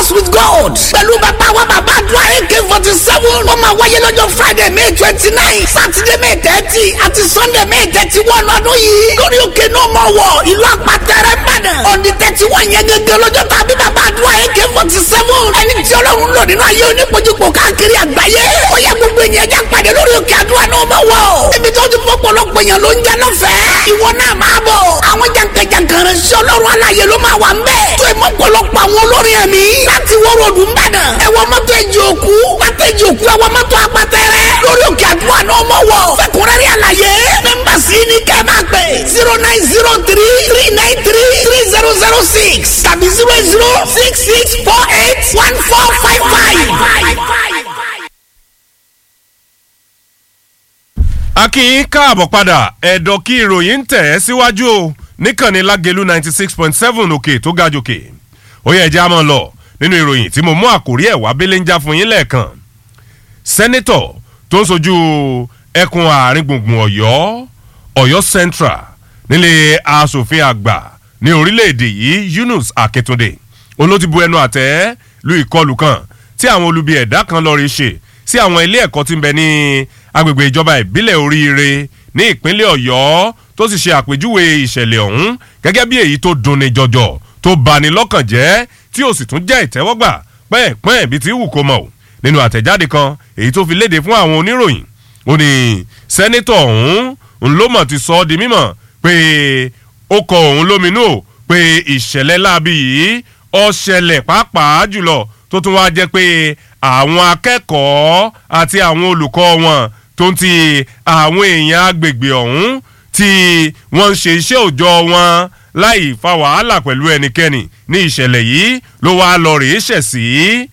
with God. pẹ̀lú bàbá wa bàbá àdúrà ak forty seven ó máa wáyé lọ́jọ́ friday may twenty nine saturday may thirty àti sunday may thirty one ọdún yìí. lórí òkè náà mọ̀ wọ̀ ìlú àpàtẹ́rẹ́ bàdàn. ọ̀dì thirty one yẹn gẹ́gẹ́ lọ́jọ́ tàbí bàbá àdúrà ak forty seven. ẹni tí ọlọ́run lò nínú ayé onípojúpọ̀ káàkiri àgbáyé. ó yẹ gbogbo ènìyàn já pàdé lórí òkè àdúrà náà mọ̀ wọ̀. ibi tó ti fọ́pọ̀lọpọ̀ èèyàn ló ń jẹ́ lọ́fẹ̀ẹ́. ìwọ náà máa bọ̀. àwọn jàǹkàjàǹkàn rẹ̀ sí ọlọ́run aláyé ló máa wà ń bẹ̀. tó ìmọ̀ pọ̀lọpọ̀ àwọn olórin ẹ̀mí. láti wọ́rọ̀ ọdún bàdàn. ẹ̀wọ̀n mọ́tò ẹ̀jẹ̀ òkú. pátá ẹ̀jẹ̀ òkú ẹ̀wọ̀n mọ́tò apátẹ́rẹ́. lórí òkè àdúrà náà mọ̀ wọ̀. fẹ́kùnrẹ́rẹ́ àlàyé. nọ́mbà sí ní kẹ́ máa pè. zero nine zero three three nine three three zero zero six tàbí zero zero six six four eight one four five five. a kí yín káàbọ̀ padà ẹ̀dọ̀ kí ìròyìn ń tẹ̀ ẹ́ síwájú o níkànnì lágẹ̀lú ninety six point seven òkè tó ga jòkè ó yẹ ẹja máa lọ nínú ìròyìn tí mo mú àkórí ẹ̀ wá bẹ́lẹ̀ ń já fún yín lẹ́ẹ̀kan sẹ́nẹ́tọ̀ tó ń sojú ẹkùn àárín gbùngbùn ọ̀yọ́ ọ̀yọ́ central nílé asòfin àgbà ní orílẹ̀-èdè yìí yunus akíntúndé olótìbú ẹnu àtẹ́ lu ìkọlù kan tí àwọn olubi ẹ̀dá kan lọ́ọ́ rí ṣe sí àwọn ilé ẹ̀kọ́ tí ń bẹ ní agbègbè ìjọba ìbílẹ̀ oríire ní ìpínlẹ̀ ọ̀yọ́ tó sì ṣe àpèjúwe ìṣẹ̀lẹ̀ ọ̀hún gẹ́gẹ́ bí èyí tó dunni jọjọ tó bani lọ́kàn jẹ́ tí ó sì tún jẹ́ ìtẹ́wọ́gbà pẹ́ẹ́pẹ́ẹ́ bí ti wù kó mọ̀ nínú àtẹ̀jáde kan èyí tó fi léde fún àwọn oníròyìn ó ní sẹ́nitọ̀ ọ̀hún ń ló mọ̀ ti sọ ọ́ di mímọ̀ pé ó kọ òun lóminú o pé ìṣẹ̀lẹ̀ láabi yìí ó ṣẹlẹ̀ pàápàá jùlọ tó tún wá jẹ́ pé àwọn akẹ́kọ̀ọ́ àti àwọn olùkọ́ wọn tó ń ti àwọn èèyàn agbègbè ọ̀hún tí wọ́n ń ṣe iṣẹ́ òòjọ́ wọn láì fa wàhálà pẹ̀lú ẹnikẹ́ni ní ìṣẹ̀lẹ̀ yìí ló wá lọ rèé ṣẹ̀ sí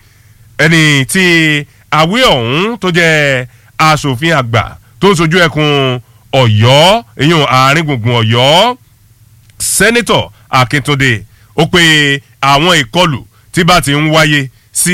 ẹni tí àwí ọ̀hún tó jẹ́ asòfin àgbà tó ń sojú ẹkùn ọ̀yọ́ èyàn àárín gbùngbùn ọ̀yọ́ sẹ́nitọ̀ akíntúndé ó pe àwọn ìkọlù tí bá ti ń wáyé sí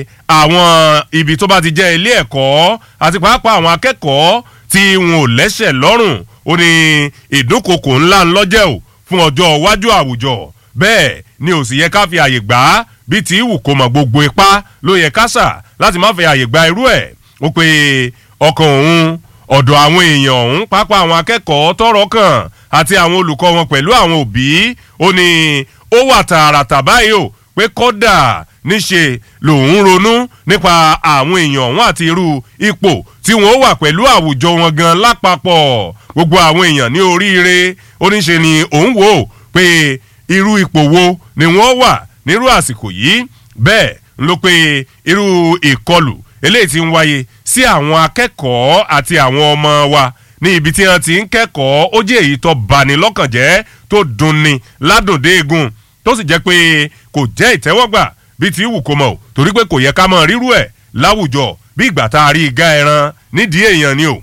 àwọn ibi tó bá ti jẹ́ ilé ẹ̀kọ́ àti pàápàá àwọn akẹ́kọ̀ọ́ tí wọn ò lẹ́sẹ̀ lọ́rùn ó ní ìdúnkokò ńlá ńlọ́jẹ́ o fún ọjọ́ iwájú àwùjọ bẹ́ẹ̀ ni ò sì yẹ ká fi àyè gbà á bí tí ìwù kò mọ̀ gbogbo ipá ló yẹ ká sà láti má fi àyè gba irú ẹ̀ ó pe ọkàn òun ọ̀dọ̀ àwọn èèyàn ọ̀hún pápá àwọn akẹ́kọ̀ọ́ tọrọ kàn àti àwọn olùkọ́ wọn pẹ̀lú àwọn òbí ó ní ó wà tààràtà báyìí o pé kọ́dà níṣe lòun ronú nípa àwọn èèyàn ọ̀hún àti irú ipò tí wọ́n wà pẹ̀lú àwùjọ wọn gan lápapọ̀ gbogbo àwọn èèyàn ní oríire oníṣe ni òun wò ó pé irú ipò wo ni wọ́n wà nírú àsìkò yìí bẹ́ẹ̀ ló pé irú ìkọlù eléyìí ti ń wáyé sí àwọn akẹ́kọ̀ọ́ àti àwọn ọmọ wa ní ibi tí wọ́n ti ń kẹ́kọ̀ọ́ ó jẹ́ èyí tó bani lọ́kàn jẹ́ tó dunni ládùndé egun tó sì jẹ́ pé kò jẹ́ ìtẹ́wọ́gbà bíi ti wù kó mọ̀ torí pé kò yẹ ká mọ̀ rírú ẹ̀ láwùjọ bí ìgbà tá a rí igá ẹran nídìí èèyàn ni o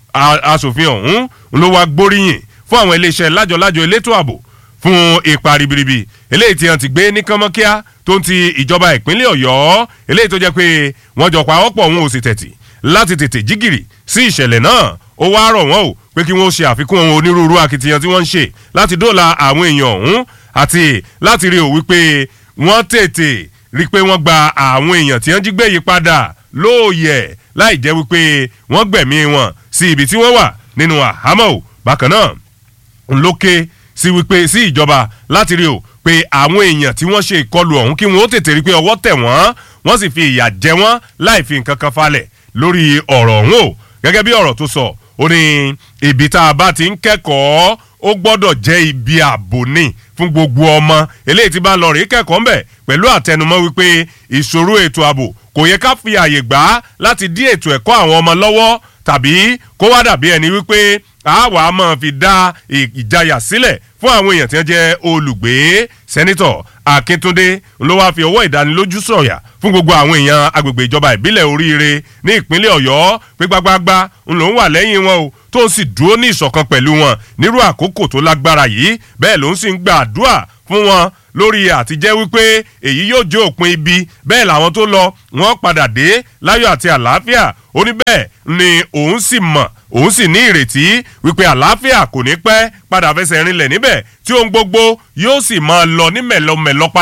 asòfin ọ̀hún ló wá gbóríyìn fún àwọn iléeṣẹ́ lájọlájọ elétò ààbò fún ipa ribiribi eléyìí tí wọ́n ti gbé ní kánmọ́kíá tó ń ti ìjọba ìpínlẹ̀ ọ̀yọ́ eléyìí tó jẹ́ pé wọ́n jọ pa ọ̀pọ̀ òun ò sì tẹ̀tì láti tètè jígìrì sí ìṣẹ̀lẹ̀ náà ó wá rọ̀ wọ́n o pé kí wọ́n ṣe àfikún ohun onírúurú akitiyan tí wọ́n ń ṣe láti dóòlà àwọn èèyàn ọ̀hún àti láti rí o wípé wọ́n tètè rí i pé wọ́n gba àwọn èèyàn tí wọ́n jí gbé yí padà lóòyẹ̀ láì jẹ́ wípé wọ́n gbẹ̀mí wọn sí ibi tí wọ́n wà nínú àhámọ́ o bákan náà ńlọ́kẹ́ sí wípé sí ìjọba láti rí o pé àwọn èèyàn tí wọ́n ṣe ìkọlù ọ̀hún kí wọ́n ó tètè rí i pé ọwọ́ tẹ̀ wọ́n wọ́n sì fi ìyà jẹ wọ́n láì fi nǹkan kan falẹ̀ lórí ọ̀rọ̀ ọ̀hún o gẹ́gẹ́ bí ọ̀rọ̀ tó sọ ó ní ibi tá a bá ti ń kẹ́kọ̀ọ́ ó gbọ́dọ̀ jẹ́ ibi ààbò ní fún gbogbo ọmọ eléyìí tí bá ń lọ rí kẹ́kọ̀ọ́ ńbẹ̀ pẹ̀lú àtẹnumọ́ wípé ìṣòro ètò ààbò kò yẹ ká fi àyè gbà á láti dí ètò ẹ̀kọ́ àwọn ọmọ lọ́wọ́ tàbí kó wá dàbí ẹni wípé àwa máa fi dá ìjayà sílẹ̀ fún àwọn èèyàn tí wọ́n jẹ́ olùgbé sẹ́nitọ̀ akíntúndé ló wáá fi ọwọ́ ìdánilójú sọ̀yà fún gbogbo àwọn èèyàn agbègbè ìjọba ìbílẹ̀ oríire ní ìpínlẹ̀ ọ̀yọ́ pé gbágbágbá ń lòún wà lẹ́yìn wọn o tó ń sì dúró ní ìṣọ̀kan pẹ̀lú wọn nírú àkókò tó lágbára yìí bẹ́ẹ̀ ló ń sì ń gba àdúrà fún wọn lórí àtijẹ́ wípé èyí yóò jẹ́ òpin ibi bẹ́ẹ̀ làwọn tó lọ wọ́n padà dé láyọ̀ àti àlàáfíà ó ní bẹ́ẹ̀ ni òun sì mọ̀ òun sì ní ìrètí wípé àlàáfíà kò ní pẹ́ padà fẹsẹ̀ rinlẹ̀ níbẹ̀ tí ohun gbogbo yóò sì máa lọ ní mẹ̀lọmẹ̀lọ padà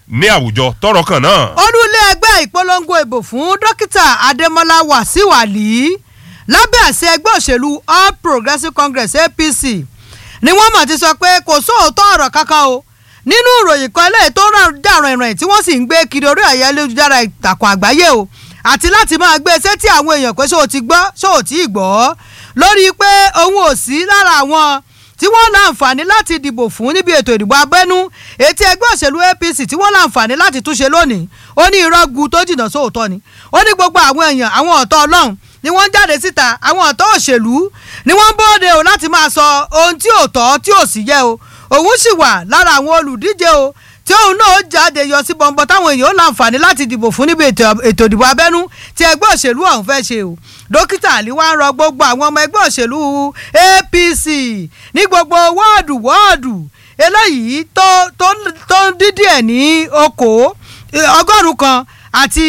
ní àwùjọ tọrọ kan náà. olúlé ẹgbẹ́ ìpolongo ìbò fún dókítà adémọlá wàsíù àlì lábẹ́ àṣẹ ẹgbẹ́ òṣèlú all progressives congress apc ni wọ́n mọ̀ ti sọ pé kò sóòótọ́ ọ̀rọ̀ kankan o nínú ìròyìn kan eléyìí tó ràn dàrán ìrìn tí wọ́n sì ń gbé kiri orí ẹ̀yà ayélujára ìtàkùn àgbáyé o àti láti máa gbé sétí àwọn èèyàn pé ṣó o ti gbọ́ ṣó o ti gbọ́ lórí pé òun ò sí lára àwọn tí wọ́n láǹfààní láti dìbò fún níbi ètò ìdìbò abẹ́nú ètí ẹgbẹ́ òṣèlú apc tí wọ́n láǹfààní láti túnṣe lónìí ó ní irọ́ gu tó jìnnà sóòótọ́ ni ó ní gbogbo àwọn èèyàn àwọn ọ̀tọ́ ọlọ́run ni wọ́n ń jáde síta àwọn ọ̀tọ́ òṣèlú ni wọ́n ń bóde o láti máa sọ ohun tí ò tọ́ tí ò sì yẹ o òun sì wà lára àwọn olùdíje o tí òun náà jáde yọ sí bọ̀m̀bọ̀ táwọn èèyàn ó láǹfààní láti dìbò fún níbi ètò ìdìbò abẹ́nú tí ẹgbẹ́ òṣèlú ọ̀hún fẹ́ ṣe o dókítà àlí wá ń rọ gbogbo àwọn ọmọ ẹgbẹ́ òṣèlú apc ní gbogbo wọ́ọ̀dù wọ́ọ̀dù eléyìí tó tó tó ń dídí ẹ̀ ní okòó ọgọ́rùn-ún kan àti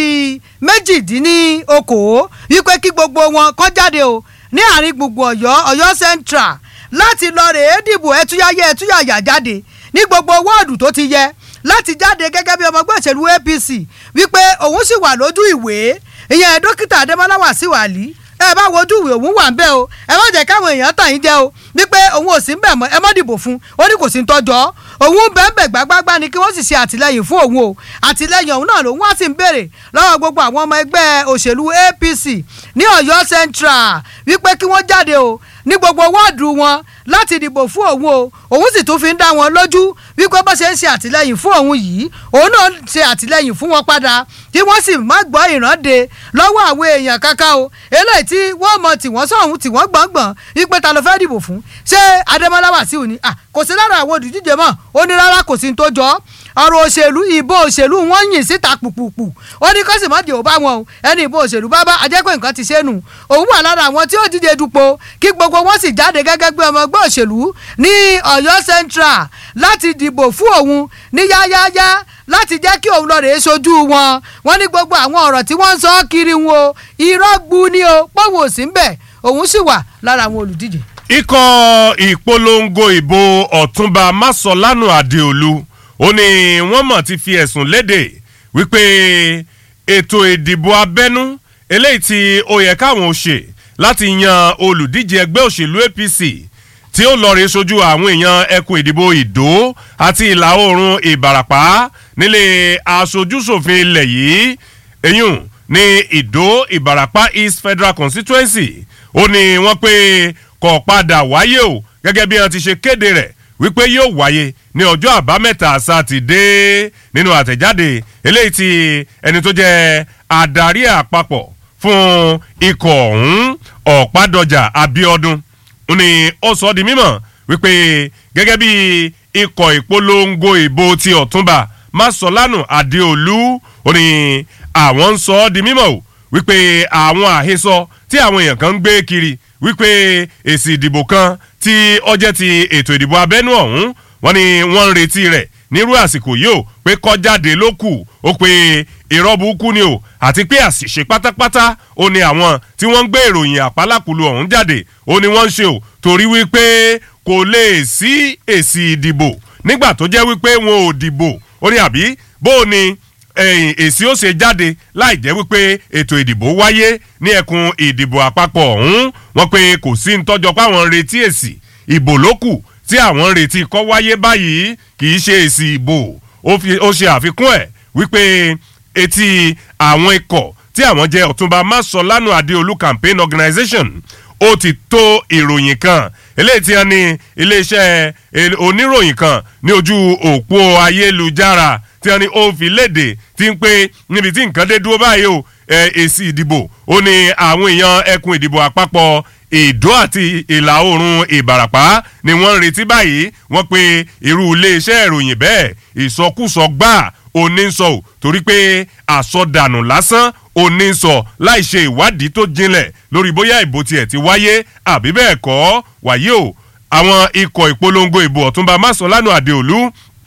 méjìdínlókòó wípé kí gbogbo wọn kọ́ jáde o ní àárín gbogbo ọ̀yọ́ ọ̀yọ́ central láti lọ rèé dìbò ẹtúyáyé ẹtúyàyà jáde ní gbogbo wọ́ọ̀dù tó ti yẹ láti jáde gẹ́gẹ́ bí ọmọ ẹgbẹ́ òṣèlú apc wípé òun sì wà lójú ìwé ìyẹn dókítà adémọlá wàsíù àlí ẹ bá wojú ìwé òun wà ń bẹ o ẹ má jẹ́ káwọn èèyàn tàn yín jẹ o wípé òun ò sí ń bẹ̀ mọ́ ẹ má dìbò fún ó ní kò sí ń tọ́jọ́ òun bẹ́ẹ̀bẹ̀ gbágbágbá ni kí wọ́n sì ṣe àtìlẹyìn fún òun o àtìlẹyìn òun náà lòun wá sí ń béèrè lọ́wọ́ gbogbo àwọn ọmọ ẹgbẹ́ òṣèlú apc ní ọ̀yọ́ central wípé kí wọ́n jáde o ní gbogbo wọ́ọ̀dù wọn láti dìbò fún òun o òun sì tún fi ń dá wọn lójú wípé bó ṣe ń ṣe àtìlẹyìn fún òun yìí òun náà ṣe àtìlẹyìn fún wọn padà kí wọ́n sì má gbọ́ ìrande lọ́wọ́ àwọn èèyàn kankan o eléyìí tí wọ́n mọ tí wọ́n sọ̀hún tí wọ́n gbọ̀ngbọ̀n wípé ta ló fẹ́ dìbò fún ṣé adémọlá wàsíù ni kò sí lára àwọn olùdíje mọ́ ó ní rárá kò sí ní tó jọ ọ̀rọ̀ òṣèlú ìbò òṣèlú wọ́n yìn síta pùpùpù ó ní kọ́sì má dìbò bá wọn o ẹni ìbò òṣèlú bá bá ajẹ́pẹ́ nǹkan ti ṣe nù òun wà lára àwọn tí ó díje dupò kí gbogbo wọn sì jáde gẹ́gẹ́ bí ọmọ ẹgbẹ́ òṣèlú ní ọ̀yọ́ central láti dìbò fún òun ní yáyáyá láti jẹ́ kí òun lọ rèé sojú wọn wọ́n ní gbogbo àwọn ọ̀rọ̀ tí wọ́n ń sọ kiri wọn o irọ́ gbu ni o pọ́wọ́ òsì ń bẹ̀ òun sì wà lára àwọn olùdíje. ikọ̀ ìpolongo ìbò ọ̀túnba masolanu adeolu ó ní wọ́n mọ̀ ti fi ẹ̀sùn léde wípé ètò ìdìbò abẹ́nú eléyìí tí ó yẹ káwọn ò ṣe láti yan olùdíje ẹgbẹ́ òṣèlú apc tí ó lọ rèé sojú àwọn èèyàn ẹkùn ìdìbò ìdó àti ìlà oòrùn ìbàràpá nílé aṣojúṣòfin ilẹ̀ yìí eyín ní ìdó ìbàràpá east federal constituency ó ní wọ́n pé kò padà wáyé o gẹ́gẹ́ bí wọ́n ti ṣe kéde rẹ̀ wípé yóò wáyé ní ọjọ́ àbámẹ́ta sátidé nínú àtẹ̀jáde eléyìí tí ẹni tó jẹ́ adarí àpapọ̀ fún ikọ̀ ọ̀hún ọ̀pádọ́jà abiodun ni ó sọ di mímọ̀ wípé gẹ́gẹ́ bí ikọ̀ ìpolongo ìbò ti ọ̀túnba masolanu adeolu ó ní àwọn ń sọ ọ́ di mímọ̀ o wípé àwọn àhesọ tí àwọn èèyàn kan ń gbé kiri wípé èsì ìdìbò kan tí ọjẹ́ ti ètò ìdìbò abẹ́nú ọ̀hún wọ́n ní wọ́n ń retí rẹ̀ nírú àsìkò yìí o pé kọjáde ló kù ó pé irọ́ burúkú ni o àti pé àṣìṣe pátápátá ó ní àwọn tí wọ́n ń gbé ìròyìn àpálákùlù ọ̀hún jáde ó ní wọ́n ń ṣe o torí wípé kò lè sí èsì ìdìbò nígbà tó jẹ́ wípé wọn ò dìbò ó ní àbí bó o ní èsì ó ṣe jáde láì jẹ́ wípé ètò ìdìbò wáyé ní ẹkùn ìdìbò àpapọ̀ ọ̀hún wọ́n pé kò sí ntọ́jọ́ páwọn ń retí èsì ìbò ló kù tí àwọn ń retí kọ́ wáyé báyìí kì í ṣe èsì ìbò ó ṣe àfikún ẹ̀ wípé etí àwọn ikọ̀ tí àwọn jẹ́ ọ̀túnba masolanu adeolu campaign organization ó ti tó ìròyìn kan eléyìí tí wọ́n ní iléeṣẹ́ oníròyìn kan ní ojú òpó ayélujára tí wọ́n ní ó fi léde tí ń pé níbi tí nǹkan dé dúró báyìí o èsì ìdìbò ó ní àwọn èèyàn ẹkùn ìdìbò àpapọ̀ ìdó àti ìlà oòrùn ìbàràpá ni wọ́n ń retí báyìí wọ́n pe irú iléeṣẹ́ ìròyìn bẹ́ẹ̀ ìsọkúsọ gbà onísọ ò torí pé àsọdànù lásán onísọ láì ṣe ìwádìí tó jinlẹ̀ lórí bóyá ìbò tiẹ̀ ti wáyé àbí bẹ́ẹ̀ kọ́ wáyé o àwọn ikọ̀ ìpolongo ìbò ọ̀túnba masolanu adeolu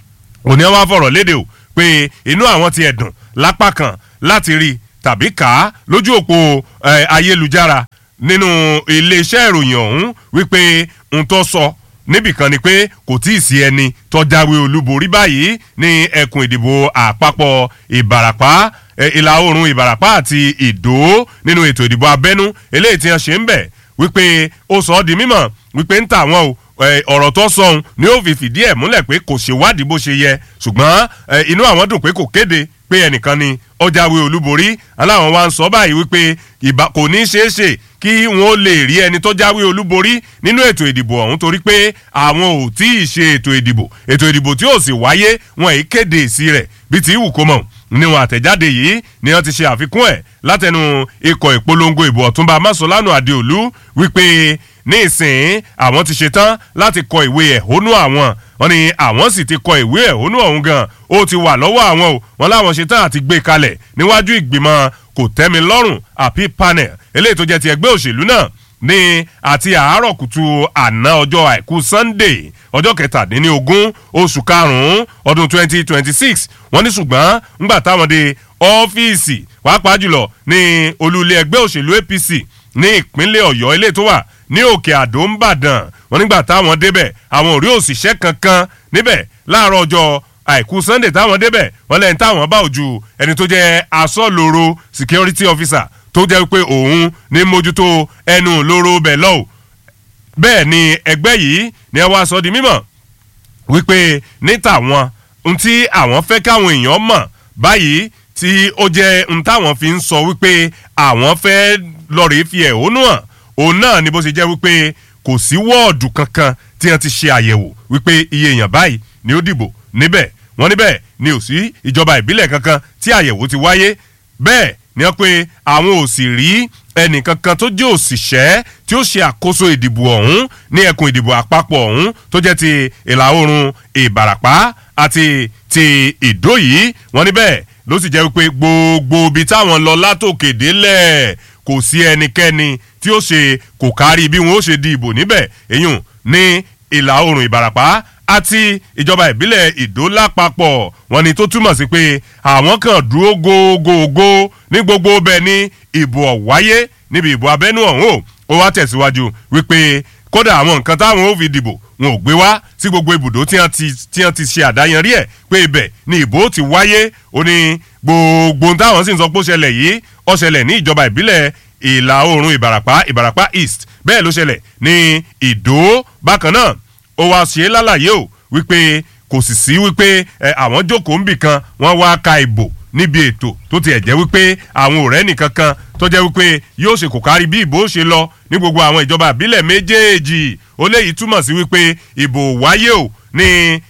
òní àwọn afọ̀rọ̀ léde o pé inú àwọn ti ẹ̀dùn lápá kan láti rí tàbí kà á lójú òpó ayélujára nínú iléeṣẹ́ ìròyìn ọ̀hún wípé n tó sọ níbìkan ni pé kò tí ì sí ẹni tọ́jáwé olúborí báyìí ní ẹkùn ìdìbò àpapọ̀ ìbàràpá ìlà oòrùn ìbàràpá àti ìdó nínú ètò ìdìbò abẹ́nú eléyìí tí wọ́n ṣe ń bẹ̀ wípé ó sọ ọ́ di mímọ̀ wípé ń tà wọ́n o ọ̀rọ̀ tó sọ̀hún ni ó fi fìdí ẹ̀ múlẹ̀ pé kò ṣèwádìí bó ṣe yẹ ṣùgbọ́n inú àwọn dùn pé kò kéde pé ẹnìkan ni ó jáwé olúborí aláwọn wa ń sọ báyìí wípé kò ní ṣeé ṣe kí wọn ó lè rí ẹni tó jáwé olúborí nínú ètò ìdìbò ọ̀hún torí pé àwọn ò tí ì ṣe ètò ìdìbò ètò ìdìbò tí ò sì wáyé wọn èyí kéde èsì rẹ̀ bí ti wù kó mọ̀ níwọ̀n àtẹ̀jáde yìí ni wọ́n ti ṣe àfikún ẹ̀ látẹnu ikọ̀ ìpolongo ìbò ọ̀túnba masolanu adeolu wípé ní ìsìn àwọn ti ṣetán láti kọ ìwé ẹ̀hónú àwọn wọn ni àwọn sì ti kọ ìwé ẹ̀hónú ọ̀hún gan ó ti wà lọ́wọ́ àwọn o wọn láwọn ṣetán àti gbé kalẹ̀ níwájú ìgbìmọ̀ kò tẹ́mi lọ́rùn àbí panel eléyìí tó jẹ́ ti ẹgbẹ́ òṣèlú náà ní àti àárọ̀ kùtù àná ọjọ́ àìkú sunday ọjọ́ kẹtàdínlógún oṣù karùn-ún ọdún twenty twenty six wọ́n ní ṣùgbọ́n ńgbà táwọn dé ọ́fíìsì pàápàá jùlọ ní olúlé ẹgbẹ́ òṣèlú apc ní ìpínlẹ̀ ọ̀yọ́ ilé tó wà ní òkè àdó ńbàdàn wọ́n nígbà táwọn débẹ̀ àwọn ò rí òṣìṣẹ́ kankan níbẹ̀ láàárọ̀ ọjọ́ àìkú sunday táwọn débẹ̀ wọ́n lẹ́yìn táwọn bá òjú ẹni tó jẹ́ asọ́lóró security officer tó jẹ́ pé òun ní mójútó ẹnu lóró bẹ̀ lọ́wọ́ bẹ́ẹ̀ ni ẹgbẹ́ yìí ni ẹ wá sọ di mímọ̀ wípé ní tàwọn ohun tí àwọn fẹ́ káwọn èèyàn mọ̀ báyìí tí ó jẹ́ ohun táwọn fi ń sọ wípé àwọn fẹ́ lọ́ọ̀rì fi ẹ̀hónú hàn òun náà ni bó ṣe jẹ́ wípé kò sí wọ́ọ̀dù kankan tí wọ́n ti ṣe àyẹ̀wò wípé iye èèyàn báyìí ni ó dìbò níbẹ̀ wọ́n níbẹ̀ ni ò sí ìjọba ìbílẹ̀ kankan tí àyẹ̀wò ti wáyé bẹ́ẹ̀ ni wọ́n pe àwọn ò sì rí ẹnìkankan tó jẹ́ òṣìṣẹ́ tí ó ṣe àkóso ìdìbò ọ̀hún ní ẹkùn ìdìbò àpapọ̀ ọ̀hún tó jẹ́ ti ìlà oòrùn ìbàràpá àti ti ìdó yìí wọ́n níbẹ̀ ló sì jẹ́ wípé gbogbo ibi táwọn lọ látòkè délẹ̀ kò sí ẹnikẹ́ni tí ó ṣe kò kárí bí wọn ó ṣe di ìbò níbẹ̀ èyùn ní ìlà oòrùn ìbàràpá àti ìjọba ìbílẹ̀ ìdó lápapọ̀ wọn ni tó túmọ̀ sí pé àwọn kan dúró gógógó ní gbogbo bẹ́ẹ̀ ni ìbò ọ̀wáyé níbi ìbò abẹ́nú ọ̀hún o ó wá tẹ̀síwájú wípé kódà àwọn nǹkan táwọn ó fi dìbò wọn ò gbé wá sí gbogbo ibùdó tí wọ́n ti ṣe àdáyanrí ẹ̀ pé ibẹ̀ ni ìbò ti wáyé ó ní gbogbo táwọn sì ń sọ pé ó ṣẹlẹ̀ yìí ó ṣẹlẹ̀ ní ìjọba ìbílẹ̀ ìlà oòrùn ìbàràpá ìbàràpá east bẹ́ẹ̀ ló ṣẹlẹ̀ ní ìdó bákan náà ó wá ṣe é lálàyé o wípé kò sì sí wípé àwọn jókòó ń bì kan wọ́n wá ka ìbò níbi ètò tó tiẹ̀ jẹ́ wípé àwọn ọ̀rẹ́ nìkan kan tó jẹ́ wípé yóò ṣe kò kárí bí ìbò ṣe lọ ní gbogbo àwọn ìjọba àbílẹ̀ méjèèjì ó léyìí túmọ̀ sí wípé ìbò wáyé o ní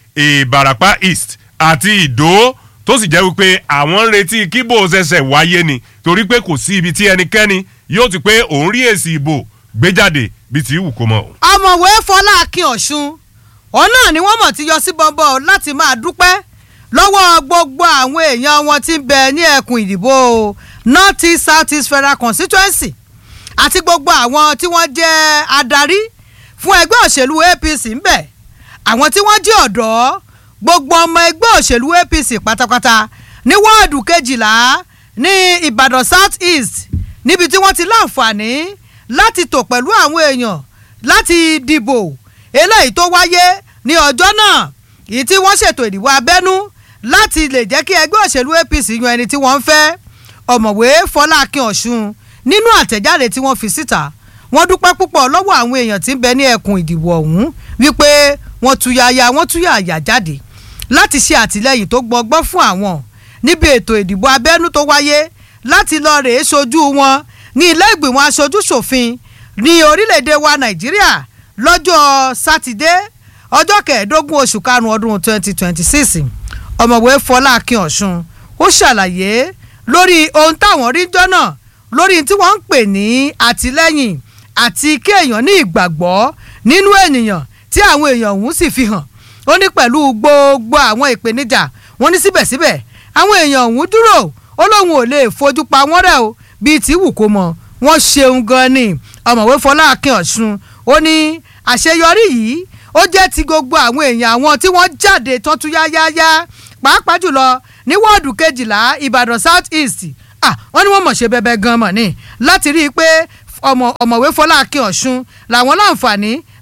ìbàràpá east àti ìdó tó sì jẹ́ wípé àwọn ń retí kíbò ṣẹ̀ṣẹ̀ wáyé ni torí pé kò sí ibi tí ẹnikẹ́ni yóò ti pé òun rí èsì ìbò gbé jáde bíi ti wù kó mọ. ọmọwé fọlá akin ọ̀ṣun òun náà ni wọ́n mọ̀ ti yọ sí bọ́ńbọ́ láti máa dúpẹ́ lọ́wọ́ gbogbo àwọn èèyàn wọn tí ń bẹ ní ẹkùn ìdìbò north east south east federal constituency àti gbogbo àwọn tí wọ́n jẹ́ adarí fún ẹgbẹ́ òṣèlú apc ń bẹ àwọn tí wọ́n jẹ́ ọ̀dọ́ gbogbo ọmọ ẹgbẹ́ òṣèlú apc pátápátá ní wọ́ọ̀dù kejìlá ní ìbàdàn south east níbi tí wọ́n ti láǹfààní láti tò pẹ̀lú àwọn èèyàn láti dìbò eléyìí tó wáyé ní ọjọ́ náà èyí tí wọ́n ṣètò ìdìbò abẹ́nú láti lè jẹ́ kí ẹgbẹ́ òṣèlú apc yan ẹni tí wọ́n ń fẹ́ ọ̀mọ̀wé fọlákin ọ̀ṣun nínú àtẹ̀jáde tí wọ́n fi síta wọ́n dúpẹ́ púpọ̀ lọ́wọ́ àwọn èèyàn tí ń bẹ ní ẹkùn ìdìbò ọ̀hún wípé wọ́n tuyaya wọ́n tuyaya jáde láti ṣe àtìlẹ́yìn tó gbọgbọ́ fún àwọn níbi ètò ìdìbò abẹ́nú tó wáyé láti lọ rèé sojú wọn ní ilé ìgbìmọ̀ aṣojú ṣòfin ní orílẹ̀-èdè wa nàìjíríà lọ́jọ́ sátidé ọjọ́ kẹẹ̀ẹ́dógún oṣù karùn-ún ọdún twenty twenty six ọ̀mọ̀wé fọlákin ọ̀ṣun ó ṣàlàyé lórí ohun táwọn rí jọ́nà lórí tí wọ́n ń pè ní àtìlẹ́yìn àti kéèyàn ní ìgbàgbọ́ nínú ènìyàn tí àwọn èèyàn ọ̀hún sì fi hàn ó ní pẹ̀lú gbogbo àwọn ìpèníjà wọ́n ní síbẹ̀síbẹ̀ àwọn èèyàn ọ̀hún dúró ó lóun ò lè fojú pa wọ́n rẹ̀ o bíi tí wù kó mọ̀ wọ́n ṣeun gan ni ọ̀mọ̀wé fọlákin ọ̀ṣun ó ní àṣeyọrí yìí ó jẹ́ ti gbogbo àwọn èèyàn àwọn tí wọ́n jáde tán tún yáyáyá pàápàá jùlọ ní wọ́ọ̀dù kejìlá ìbàdàn south east ah wọ́n ní wọ́n mọ̀ ṣe bẹ́bẹ́ gan mọ̀ ni láti rí i pé ọmọ ọ̀mọ̀wé fọlákin ọ̀ṣun làwọn láǹfààní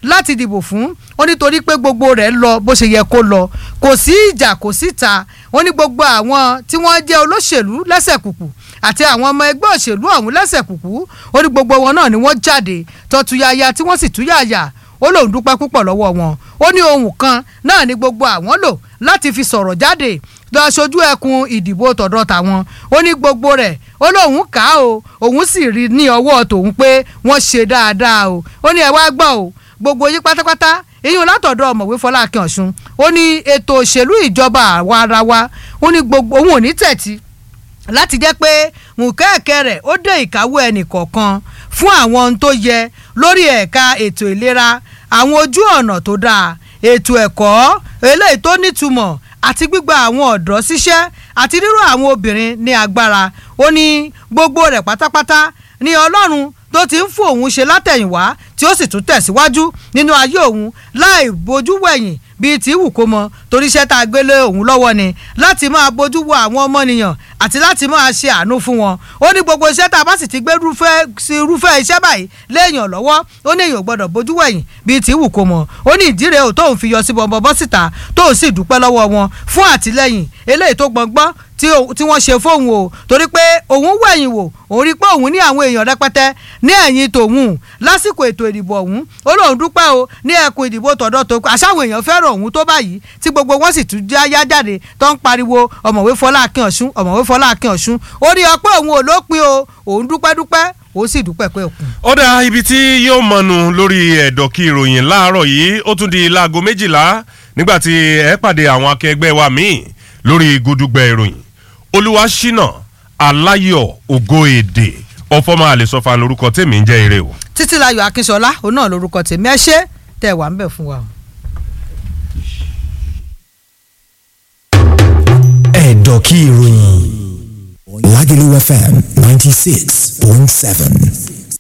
láti dìbò fún ó nítorí pé gbogbo rẹ̀ lọ bó ṣe yẹ kó lọ kò sí ìjà kò síta ó ní gbogbo àwọn tí wọ́n jẹ́ olóṣèlú lẹ́sẹ̀ kùkù àti àwọn ọmọ ẹgbẹ́ òṣèlú ọ̀hún lẹ́sẹ̀ kùkù ó ní gbogbo wọn náà ni wọ́n jáde tọ́tuyaya tí wọ́n sì túyàyà ó lóun dúpẹ́ púpọ̀ lọ́wọ́ wọn ó ní ohun kan náà ni gbogbo àwọn lò láti fi sọ̀rọ̀ jáde lọ aṣojú ẹkùn ìdìbò tọ̀dọ̀ tàwọn ó ní gbogbo rẹ̀ ó lóun kà á o òun sì rí ní ọwọ́ tòun pé wọ́n ṣe dáadáa o ó ní ẹ wá gbọ́ o gbogbo yín pátápátá èyí látọ̀dọ̀ ọ̀mọ̀wé fọlákin ọ̀ṣun ó ní ètò òṣèlú ìjọba àwa ara wa ó ní gbogbo òun ò ní tẹ̀tí láti jẹ́ pé mùkẹ́ẹ̀kẹ́ rẹ̀ ó dé ìkáwọ́ ẹnì kọ̀ọ̀kan fún àwọn ohun tó yẹ lórí ẹ̀ka ètò ìlera àwọn ojú ọ̀nà tó dáa ètò ẹ̀kọ́ eléyìí tó nítumọ̀ àti gbígba àwọn ọ̀dọ́ síṣẹ́ àti ríró àwọn obìnrin ní agbára ó ní gbogbo rẹ̀ pátápátá ní ọlọ́run tó ti ń fún òun ṣe látẹ̀yìnwá tí ó sì tún tẹ̀síwájú nínú ayé òun láì bójú wẹ̀yìn bíi tí wù kó mọ torí iṣẹ́ tá a gbé lé òun lọ́wọ́ ni láti máa bójú wo àwọn ọmọnìyàn àti láti máa ṣe àánú fún wọn ó ní gbogbo iṣẹ́ tá a bá sì ti gbé rúfẹ́ sí irúfẹ́ iṣẹ́ báyìí léèyàn lọ́wọ́ ó ní èèyàn gbọ́dọ̀ bójú wẹ̀yìn bíi tí wù kó mọ ó ní ìdí rèé ò tóun fi yọ sí bọ̀m̀bọ̀ bọ́ síta tóun sì dúpẹ́ lọ́wọ́ wọn fún àtìlẹ́yìn eléyìí tó gbọ̀ngbọ́n tí wọ́n ṣe fóun o torí pé òun wẹ̀yìn wò òun rí pé òun ní àwọn èèyàn rẹpẹtẹ ní ẹ̀yìn tòun lásìkò ètò ìdìbò ọ̀hún ó lóun dúpẹ́ o ní ẹkùn ìdìbò tọ̀dọ̀ tó kù àṣàwọn èèyàn fẹ́ràn òun tó báyìí tí gbogbo wọn sì tún já yá jáde tó ń pariwo ọ̀mọ̀wé Fọlákin Ọ̀ṣun ọ̀mọ̀wé Fọlákin Ọ̀ṣun ó ní ọpẹ́ òun ò lópin o òun dúpẹ́ dúpẹ́ ó sì dúpẹ́ pé òkun. ó dá ibi tí yóò mọnu lórí ẹ̀dọ̀kí ìròyìn láàárọ̀ yìí ó tún di láago méjìlá nígbà tí ẹ pàdé àwọn akẹgbẹ́ wa míì lórí gudugbẹ ìròyìn olúwaṣínà aláyọ̀ ògo èdè ọfọmọ àlesọfà lórúkọ tèmi ń jẹ́ ire o. títílayọ̀ akínṣọlá òun náà lórúkọ tèmi ẹ ṣé tẹ́ wà ń bẹ̀ fún wa. ẹ̀dọ̀kí ìròyìn Lagelu FM ninety six point seven.